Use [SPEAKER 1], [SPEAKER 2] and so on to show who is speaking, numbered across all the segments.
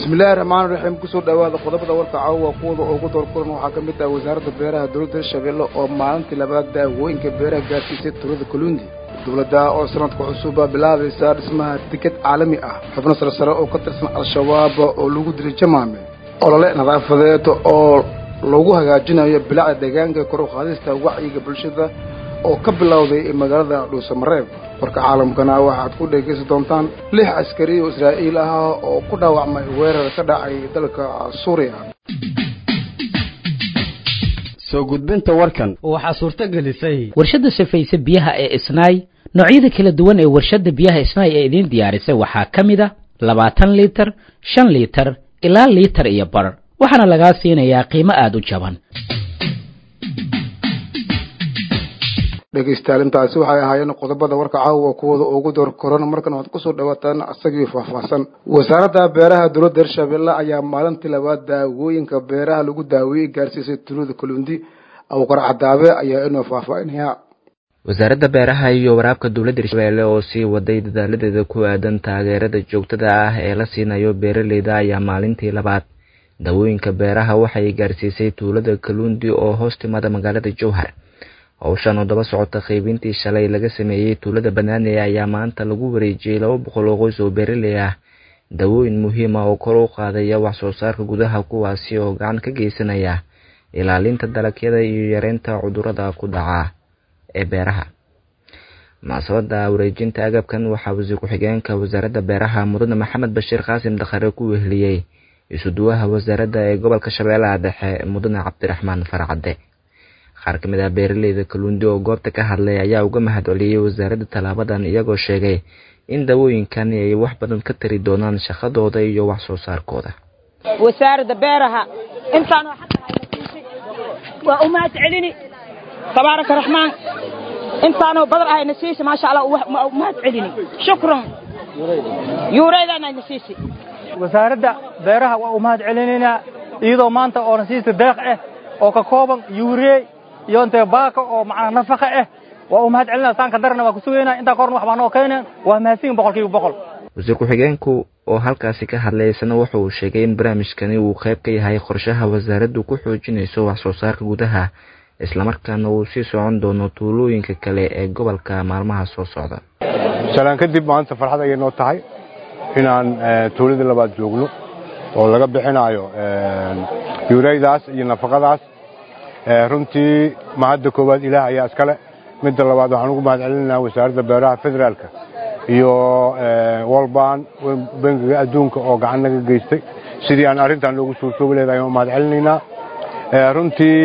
[SPEAKER 1] bismillahi raxmaani raxiim kusoo dhawaada qodobada warka caawa kuwada ugu doorkulan waxaa ka mid ah wasaaradda beeraha dowladda hirshabeelle oo maalintii labaad daawooyinka beeraha gaarsiisay tuulada kaluundi dowladda oo sanadka cusuba bilaabaysa dhismaha tikad caalami ah xubno sarsare oo ka tirsan al-shabaab oo lagu dilay jamaame olole nadaafadeed oo lagu hagaajinayo bilacda deegaanka kor u qaadista wacyiga bulshada oo ka bilowday magaalada dhuusamareeb warka caalamkana waxaad ku dhegaysan doontaan lix askari oo israa'iil ah oo ku dhaawacmay weerar ka dhacay dalka suuriya
[SPEAKER 2] soo gudbinta warkan
[SPEAKER 3] waxaa suurto gelisay
[SPEAKER 4] warshadda safayse biyaha ee isnaay noocyada kala duwan ee warshadda biyaha isnaay ee idiin diyaarisay waxaa ka mid a labaatan liitar shan liitar ilaa liitar iyo bar waxaana lagaa siinayaa qiimo aada u jaban
[SPEAKER 1] dhegaystayaal intaasi waxay ahaayeen qodobada warka caawa kuwooda ugu door koran markan waxaad kusoo dhawaataan isagii faahfaahsan wasaaradda beeraha dowladda hirshabeelle ayaa maalintii labaad daawooyinka beeraha lagu daaweeyey gaarsiisay tuulada kaluundi awqar cadaabe ayaa inoo faahfaahinaya
[SPEAKER 5] wasaaradda beeraha iyo waraabka dowladda hirshabeelle oo sii waday dadaaladeeda ku aadan taageerada joogtada ah ee la siinayo beeraleyda ayaa maalintii labaad daawooyinka beeraha waxay gaarsiisay tuulada kaluundi oo hoos timaada magaalada jowhar howshan oo daba socota qaybintii shalay laga sameeyey tuulada banaane ayaa maanta lagu wareejiyey laba boqol oo qoys oo beeraley ah dawooyin muhiima oo kor u qaadaya wax soo saarka gudaha kuwaasi oo gacan ka geysanaya ilaalinta dalagyada iyo yareynta cudurada ku dhaca ee beeraha munaasabada wareejinta agabkan waxaa wasiir ku-xigeenka wasaaradda beeraha mudane maxamed bashiir qaasim dakhare ku weheliyey isuduwaha wasaaradda ee gobolka shabeellaha dhexe mudane cabdiraxmaan farcadde qaar ka mid ah beeraleyda kaluundi oo goobta ka hadlay ayaa uga mahad celiyey wasaaradda tallaabadan iyagoo sheegay in dawooyinkani ay wax badan ka tari doonaan shaqadooda iyo wax soo saarkooda
[SPEAKER 6] wasaaradda beeraha intaanoo waa u mahad celini tabaaraka raxmaan intaanoo badar ahayna siisa maasha allah u mahad celini shukran yuureydaanayna siisi
[SPEAKER 7] wasaaradda beeraha waa u mahad celinaynaa iyadoo maanta oona siista deeq ah oo ka kooban yuurey iyo intee baaka oo macnaa nafaqa ah waa u mahad celinaa saanka darana waa ku sugaynaa intaa korna wax baa noo keeneen waa mahadsiin boqolkiiba boqol
[SPEAKER 5] wasiir ku-xigeenku oo halkaasi ka hadlay isna wuxa uu sheegay in barnaamijkani uu qayb ka yahay qorshaha wasaaraddu ku xoojinayso wax soo saarka gudaha islamarkaana uu sii socon doono tuulooyinka kale ee gobolka maalmaha soo socda
[SPEAKER 8] salaan kadib maanta farxad ayay noo tahay inaan tuuladii labaad joogno oo laga bixinaayo yuureydaas iyo nafaqadaas runtii mahadda koowaad ilaah ayaa iskale midda labaad waxaan ugu mahad celinaynaa wasaaradda beeraha federaalka iyo walban bangiga adduunka oo gacan naga geystay sidii aan arrintan loogu suurtoobi leedahay aan u mahad celinaynaa runtii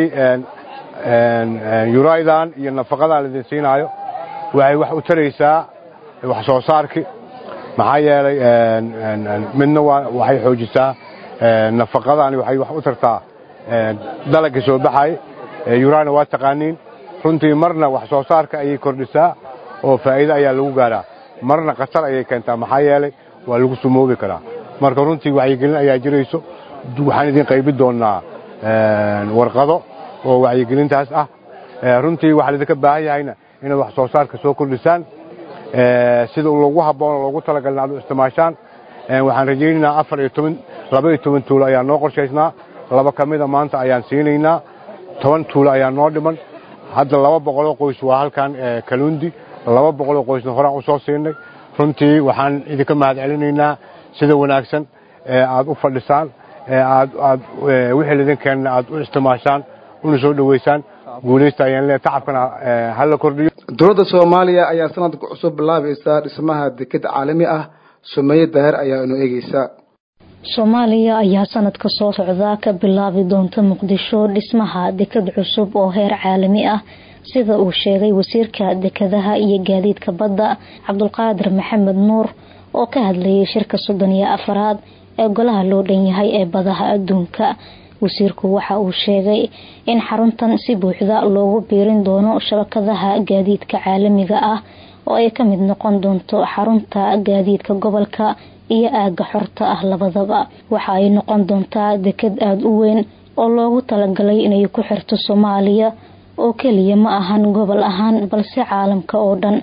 [SPEAKER 8] yuraydan iyo nafaqadan laidin siinaayo waxay wax u taraysaa wax soo saarki maxaa yeelay midna waxay xoojisaa nafaqadani waxay wax u tartaa dalagga soo baxay yurana waa taqaaniin runtii marna wax soo saarka ayay kordhisaa oo faa'iido ayaa lagu gaaraa marna khatar ayay keentaa maxaa yeelay waa lagu sumoobi karaa marka runtii wacyigelin ayaa jirayso waxaan idin qaybin doonnaa warqado oo wacyigelintaas ah runtii waxaa laidinka baahan yahayna inaad wax soo saarka soo kordhisaan sida loogu habboon oo loogu talagalin aad u isticmaashaan waxaan rajaynaynaa afar iyo toban laba iyo toban tuulo ayaa noo qorshaysnaa laba ka mida maanta ayaan siinaynaa toban tuulo ayaa noo dhiman hadda laba boqoloo qoys waa halkan kaluundi laba boqoloo qoysna horaan u soo siinay runtii waxaan idinka mahad celinaynaa sida wanaagsan aad u fadhisaan aad wixii laidin keenna aad u isticmaashaan una soo dhoweysaan guulaysta ayaan leeyahay tacabkana hala kordhiyo
[SPEAKER 1] dowladda soomaaliya ayaa sanadka cusub bilaabaysa dhismaha deked caalami ah sumeeye daahir ayaa inoo eegeysa
[SPEAKER 9] soomaaliya ayaa sanadka soo socdaa ka bilaabi doonta muqdisho dhismaha deked cusub oo heer caalami ah sida uu sheegay wasiirka dekadaha iyo gaadiidka badda cabdulqaadir maxamed nuur oo ka hadlayay shirka soddon iyo afaraad ee golaha loo dhan yahay ee badaha adduunka wasiirku waxa uu sheegay in xaruntan si buuxda loogu biirin doono shabakadaha gaadiidka caalamiga ah oo ay ka mid noqon doonto xarunta gaadiidka gobolka iyo aaga xorta ah labadaba waxa ay noqon doontaa deked aada u weyn oo loogu talagalay inay ku xirto soomaaliya oo keliya ma ahan gobol ahaan balse caalamka oo dhan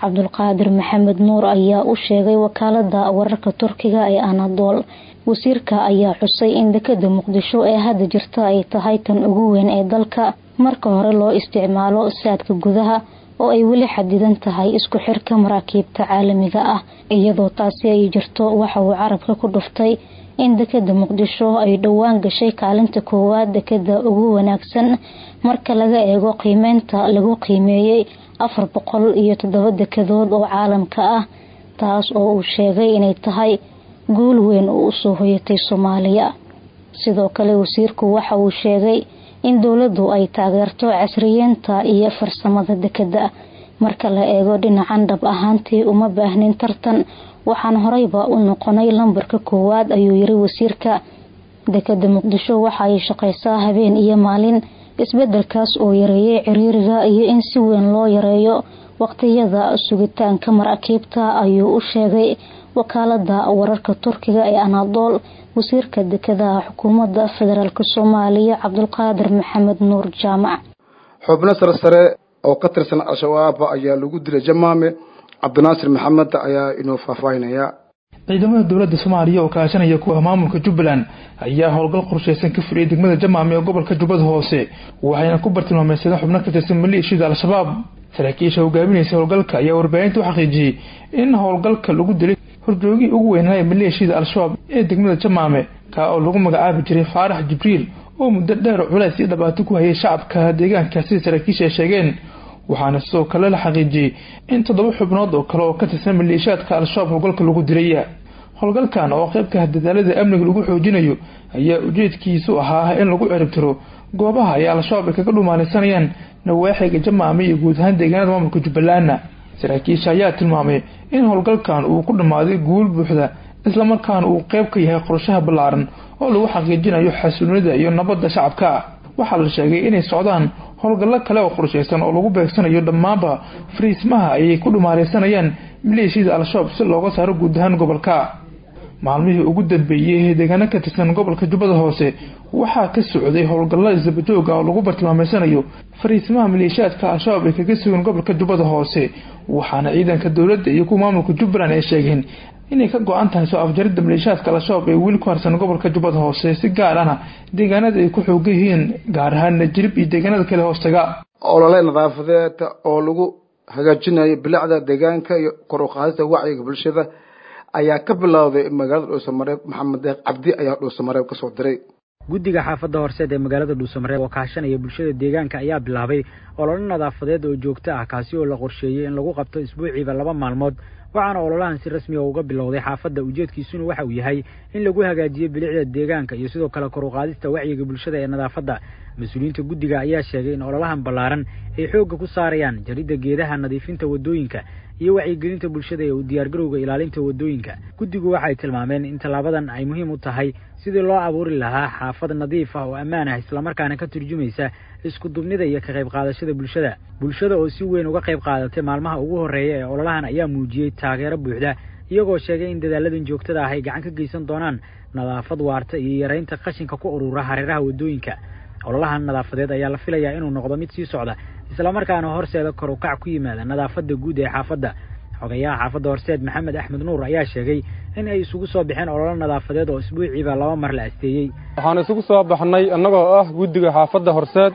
[SPEAKER 9] cabdulqaadir maxamed nuur ayaa u sheegay wakaalada wararka turkiga ee anadool wasiirka ayaa xusay in dekada muqdisho ee hadda jirta ay tahay tan ugu weyn ee dalka marka hore loo isticmaalo saadka gudaha oo ay weli xadidan tahay isku xirka maraakiibta caalamiga ah iyadoo taasi ay jirto waxa uu carabka ku dhuftay in dekada muqdisho ay dhowaan gashay kaalinta koowaad dekada ugu wanaagsan marka laga eego qiimeynta lagu qiimeeyey afar boqol iyo toddoba dekadood oo caalamka ah taas oo uu sheegay inay tahay guul weyn oo usoo hoyatay soomaaliya sidoo kale wasiirku waxa uu sheegay in dowladdu ay taageerto casriyeenta iyo farsamada dekada marka la eego dhinacan dhab ahaantii uma baahnin tartan waxaan horeyba u noqonay lambarka koowaad ayuu yiri wasiirka dekada muqdisho waxa ay shaqeysaa habeen iyo maalin isbedelkaas oo yareeyay ciriiriga iyo in si weyn loo yareeyo waqtiyada sugitaanka maraakiibta ayuu u sheegay wakaalada wararka turkiga ee anadool wasiirka dekadaha xukuumadda federaalk soomaaliya cabdulqaadir maxamed nuur jaamac
[SPEAKER 1] xubno sarsare oo ka tirsan al-shabaab ayaa lagu dilay jamaame cabdinaasir maxamed ayaa inoo faahfaahinaya
[SPEAKER 3] ciidamada dowladda soomaaliya oo kaashanaya kuwa maamulka jubbaland ayaa howlgal qorsheysan ka fuliyay degmada jamaame ee gobolka jubbada hoose waxayna ku bartilmaameysadeen xubno ka tirsan maleeshiyada al-shabaab saraakiisha hogaaminaysa howlgalka ayaa warbaahinta u xaqiijiyey in howlgalka lagu dilay horjoogii ugu weynaaye maleeshiyada al-shabaab ee degmada jamaame kaa oo lagu magacaabi jiray faarax jibriil oo muddo dheer culays iyo dhibaato ku hayay shacabka deegaanka sida saraakiisha ay sheegeen waxaana sidoo kale la xaqiijiyey in toddoba xubnood oo kale oo ka tirsan maleeshiyaadka al-shabaab howlgalka lagu dilay howlgalkan oo qaybka dadaalada amniga lagu xoojinayo ayaa ujeedkiisu ahaa in lagu ciribtiro goobaha ay al-shabaab ay kaga dhumaalaysanayaan nawaaxiga jamaame iyo guud ahaan deegaanada maamulka jubbalandna saraakiisha ayaa tilmaamay in howlgalkan uu ku dhammaaday guul buuxda islamarkaana uu qeyb ka yahay qorshaha ballaaran oo lagu xaqiijinayo xasuunida iyo nabadda shacabka waxaa la sheegay inay socdaan howlgallo kale oo qorsheysan oo lagu beegsanayo dhammaanba fariismaha ayay ku dhumaalaysanayaan maleeshiyada al-shabaab si looga saaro guud ahaan gobolka maalmihii ugu dambeeyey deegaano ka tirsan gobolka jubbada hoose waxaa ka socday howlgallo isdabajooga oo lagu bartilmaameysanayo fariismaha maleeshiyaadka al-shabaab ay kaga sugan gobolka jubbada hoose waxaana ciidanka dowladda iyo kuwa maamulka jubbaland ay sheegeen inay ka go-an tahay soo afjaridda maleeshiyaadka al-shabaab ee weli ku harsan gobolka jubbada hoose si gaar ahna deegaanada ay ku xoogan yihiin gaar ahaan najrib iyo deegaanada kale hoostaga
[SPEAKER 1] olole nadaafadeed oo lagu hagaajinayo bilicda deegaanka iyo kor u qaadista wacyiga bulshada ayaa ka bilowday magaalada dhuusamareeb maxamed deeq cabdi ayaa dhuusamareeb kasoo diray
[SPEAKER 10] guddiga xaafadda horseed ee magaalada dhuusamareeb oo kaashanaya bulshada deegaanka ayaa bilaabay ololo nadaafadeed oo joogto ah kaasi oo la qorsheeyey in lagu qabto isbuuciiba laba maalmood waxaana ololahan si rasmi a uga bilowday xaafadda ujeedkiisuna waxa uu yahay in lagu hagaajiyo bilicda deegaanka iyo sidoo kale kor u qaadista wacyiga bulshada ee nadaafadda mas-uuliyiinta guddiga ayaa sheegay in ololahan ballaaran ay xoogga ku saarayaan jaridda geedaha nadiifinta waddooyinka iyo wacyigelinta bulshada ee u diyaargarowga ilaalinta waddooyinka guddigu waxay tilmaameen in tallaabadan ay muhiim u tahay sidii loo abuuri lahaa xaafad nadiif ah oo ammaan ah islamarkaana ka turjumaysa isku dubnida iyo ka qayb qaadashada bulshada bulshada oo si weyn uga qayb qaadatay maalmaha ugu horreeya ee ololahan ayaa muujiyey taageero buuxda iyagoo sheegay in dadaaladan joogtada ah ay gacan ka geysan doonaan nadaafad waarta iyo yaraynta qashinka ku urura hareeraha waddooyinka ololahan nadaafadeed ayaa la filayaa inuu noqdo mid sii socda islamarkaana horseeda kor u kac ku yimaada nadaafadda guud ee xaafadda xogayaha xaafadda horseed maxamed axmed nuur ayaa sheegay in ay isugu soo baxeen ololo nadaafadeed oo isbuuciiba laba mar la asteeyey
[SPEAKER 11] waxaan isugu soo baxnay annagoo ah guddiga xaafadda horseed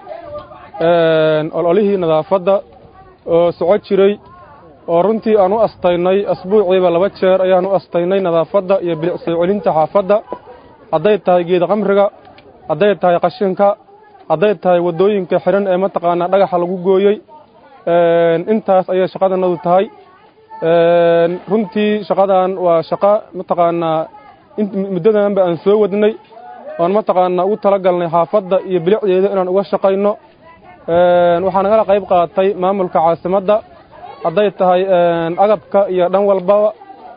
[SPEAKER 11] ololihii nadaafadda oo soco jiray oo runtii aan u astaynay asbuuciiba laba jeer ayaan u astaynay nadaafadda iyo bilicsoo celinta xaafadda hadday tahay geeda qamriga hadday tahay qashinka hadday tahay waddooyinka xidhan ee mataqaanaa dhagaxa lagu gooyey intaas ayay shaqadanadu tahay runtii shaqadan waa shaqo mataqaanaa muddadanba aan soo wadnay oon mataqaanaa ugu tala galnay xaafadda iyo bilicdeeda inaan uga shaqayno waxaa nagala qayb qaatay maamulka caasimadda hadday tahay agabka iyo dhan walbaba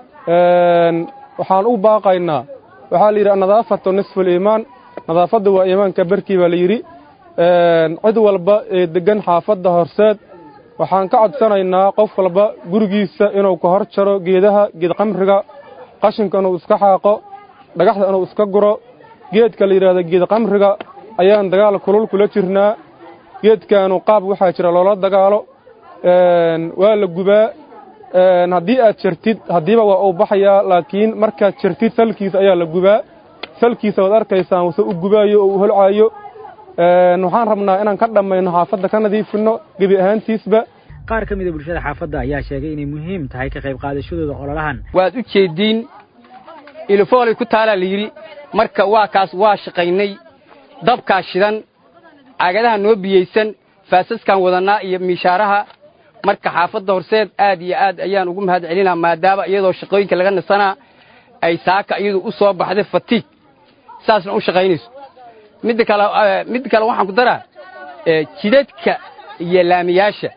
[SPEAKER 11] waxaan u baaqaynaa waxaa la yidhi annadaafatu nisfu liimaan nadaafadda waa iimaanka barkii baa la yidhi cid walba ee deggan xaafadda horseed waxaan ka codsanaynaa qof walba gurigiisa inuu ka hor jaro geedaha geed qamriga qashinka inuu iska xaaqo dhagaxda inuu iska guro geedka la yidhaahdo geed qamriga ayaan dagaal kulul kula jirnaa geedkaanu qaab waxaa jira loola dagaalo waa la gubaa haddii aad jartid haddiiba waa uu baxayaa laakiin markaad jartid salkiisa ayaa la gubaa salkiisa waad arkaysaan wase u gubaayo oo u holcaayo waxaan rabnaa inaan ka dhammayno xaafadda ka nadiifinno gebi ahaantiisba
[SPEAKER 10] qaar ka mida bulshada xaafadda ayaa sheegay inay muhiim tahay ka qayb qaadashadooda ololahan
[SPEAKER 12] waad u jeediin ilifoolay ku taalaa la yidhi marka waa kaas waa shaqaynay dabkaa shidan caagadaha noo biyeysan faasaskaan wadannaa iyo miishaaraha marka xaafadda horseed aad iyo aad ayaan ugu mahad celinaa maadaama iyadoo shaqooyinka laga nasanaa ay saaka iyadu u soo baxday fatiig saasna u shaqaynayso midda kale midda kale waxaan ku daraa jidadka iyo laamiyaasha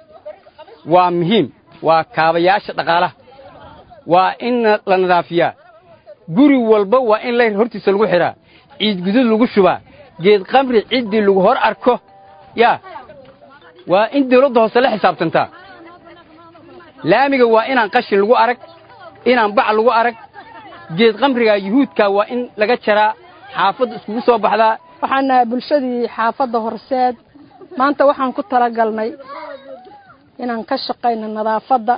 [SPEAKER 12] waa muhiim waa kaabayaasha dhaqaalaha waa in la nadaafiyaa guri walba waa in layr hortiisa lagu xidhaa ciid gudud lagu shubaa geed qamri ciddii lagu hor arko yaa waa in dawladda hoose la xisaabtantaa laamiga waa inaan qashin lagu arag inaan bac lagu arag geed qamrigaa yuhuudkaa waa in laga jaraa xaafadda iskugu soo baxdaa
[SPEAKER 13] waxaan nahay bulshadii xaafadda horseed maanta waxaan ku talagalnay inaan ka shaqayno nadaafadda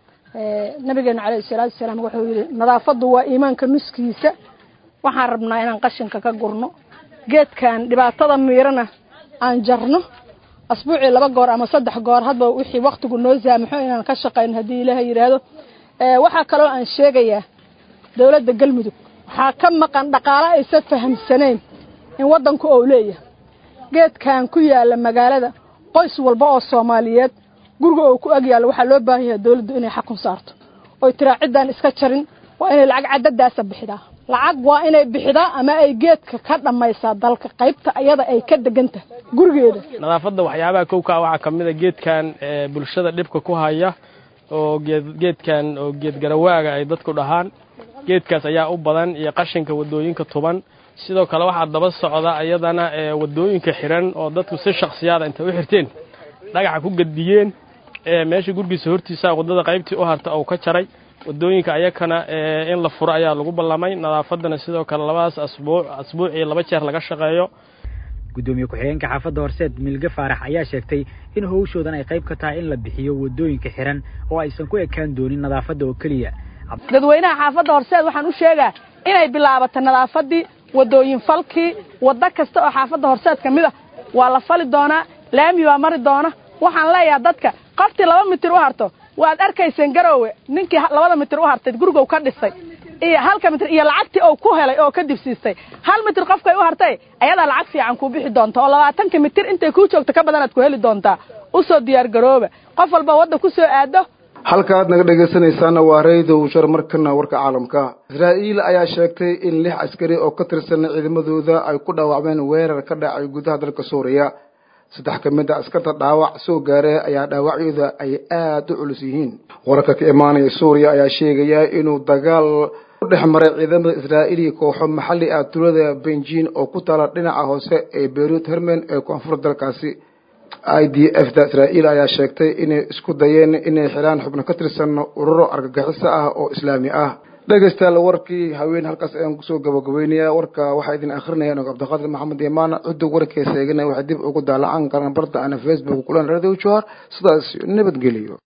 [SPEAKER 13] nabigeena calayhi salaatu wasalaam wuxuu yidhi nadaafaddu waa iimaanka nuskiisa waxaan rabnaa inaan qashinka ka gurno geedkan dhibaatada miirana aan jarno asbuucii laba goor ama saddex goor hadba wixii waktigu noo saamaxo inaan ka shaqayno haddii ilaahay yidhaahdo waxaa kaloo aan sheegayaa dowladda galmudug waxaa ka maqan dhaqaalo aysan fahamsanayn in waddanku ou leeyahay geedkan ku yaala magaalada qoys walba oo soomaaliyeed guriga oo ku ag yaallo waxaa loo baahan yahay dowladdu inay xakun saarto oy tiraa ciddaan iska jarin waa inay lacag caddadaasa bixidaa lacag waa inay bixidaa ama ay geedka ka dhammaysaa dalka qaybta iyada ay ka degan tahay gurigeeda
[SPEAKER 14] nadaafadda waxyaabaha kowkaa waxaa ka mid a geedkan bulshada dhibka ku haya oo geedkan oo geed garawaaga ay dadku dhahaan geedkaas ayaa u badan iyo qashinka waddooyinka tuban sidoo kale waxaa daba socda iyadana waddooyinka xiran oo dadku si shaksiyaada intay u xirteen dhagaxa ku gedbiyeen meesha gurgiisa hortiisa waddada qaybtii u harta oo ka jaray waddooyinka ayakana in la furo ayaa lagu ballamay nadaafaddana sidoo kale labadaas asbuuc asbuucii laba jeer laga shaqeeyo
[SPEAKER 10] guddoomiye ku-xigeenka xaafadda horseed milge faarax ayaa sheegtay in howshoodan ay qayb ka tahay in la bixiyo waddooyinka xiran oo aysan ku ekaan doonin nadaafadda oo keliya
[SPEAKER 13] dadweynaha xaafadda horseed waxaan u sheegaa inay bilaabato nadaafaddii waddooyin falkii waddo kasta oo xaafadda horseed ka mid a waa la fali doonaa laami baa mari doona waxaan leeyahay dadka qoftii laba mitir u harto waad arkayseen garoowe ninkii labada mitir u hartay gurigow ka dhisay iyo halka mitir iyo lacagtii ou ku helay oo ka dibsiistay hal mitir qofkay u hartay ayadaa lacag fiican kuu bixi doonta oo labaatanka mitir intay kuu joogto ka badanaad ku heli doontaa usoo diyaar garooba qof walba wadda ku soo aado
[SPEAKER 1] halka aad naga dhegaysanaysaana waa raydow shar markana warka caalamka israa'iil ayaa sheegtay in lix askari oo ka tirsan ciidamadooda ay ku dhaawacmeen weerar ka dhacay gudaha dalka suuriya saddex ka mid a askarta dhaawac soo gaaree ayaa dhaawacyooda ay aada u culus yihiin wararka ka imaanaya suuriya ayaa sheegaya inuu dagaal u dhex maray ciidamada israa'iil iyo kooxo maxalli ah tuulada benjin oo ku taala dhinaca hoose ee beirut hermen ee koonfur dalkaasi i d f da israa'iil ayaa sheegtay inay isku dayeen inay xiraan xubno ka tirsan ururo argagixiso ah oo islaami ah dhegaystayaal warkii haween halkaas ayaan kusoo gabagabeynaya warka waxaa idin akhrinaya nog cabdiqaadir maxamed imaan cudug warkeesa eegana waxay dib ugu daalacan karaan barta ana facebook kulan radio johar sidaas nabadgeliyo